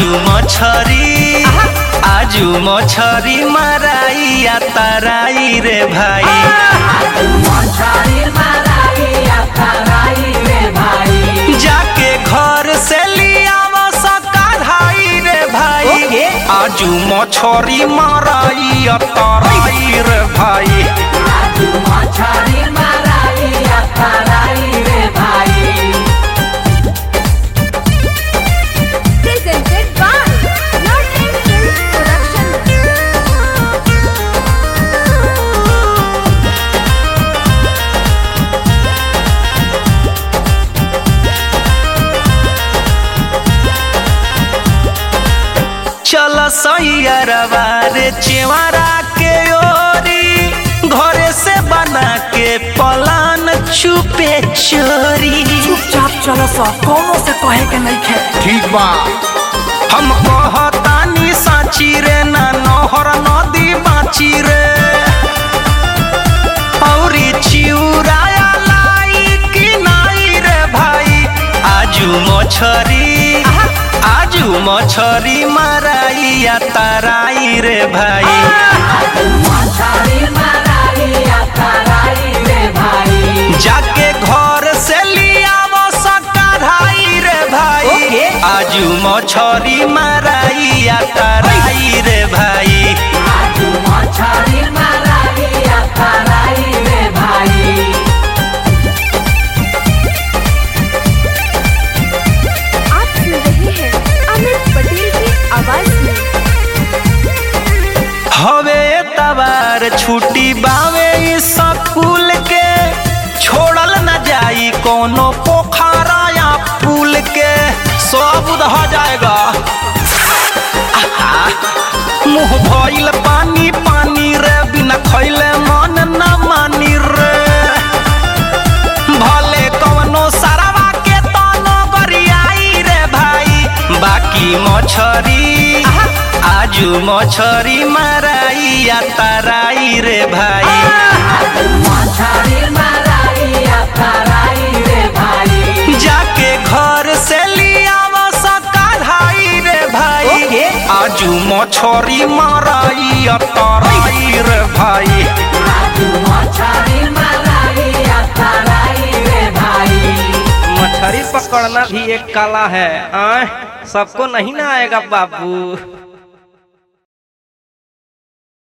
आजू मछरी आजू मछरी माराई आ ताराई रे भाई जाके घर से लियाव सकाई रे भाई ओके। आजू मछरी माराई आ ताराई रे भाई Presented by Northern Films Production. चल सैयरवा रे चेवारा के ओरी घरे से बना के पलान चुपे चोरी चुपचाप चलो सा कोनो से कहे के नहीं खे ठीक बा हम कहतानी साची रे ना नहर नदी बाची रे औरी चिउराया लाई कि नाई रे भाई आजू मछरी आजू मछरी माराई आ ताराई रे भाई जाके घर से लियाव सकाई रे भाई ओके। आजू मछरी माराई आ ताराई रे भाई आप सुन रहे हैं अमित पटेल की आवाज में हवे तबार छुट्टी बावे इस स्कूल के छोड़ल न जाई कोनो पोखरा या पुल के सब उधह जाएगा आहा, मुंह भइल पानी पानी रे बिना खैले मन न मानी रे भले कवनो सरवा के तनो गरियाई रे भाई बाकी मछरी आजू मछरी माराई आ ताराई रे भाई जाके घर से लियाव सकाई रे भाई ओके। आजू मछरी माराई आ ताराई रे भाई मछली पकड़ना भी एक कला है आ? सबको नहीं ना आएगा बाबू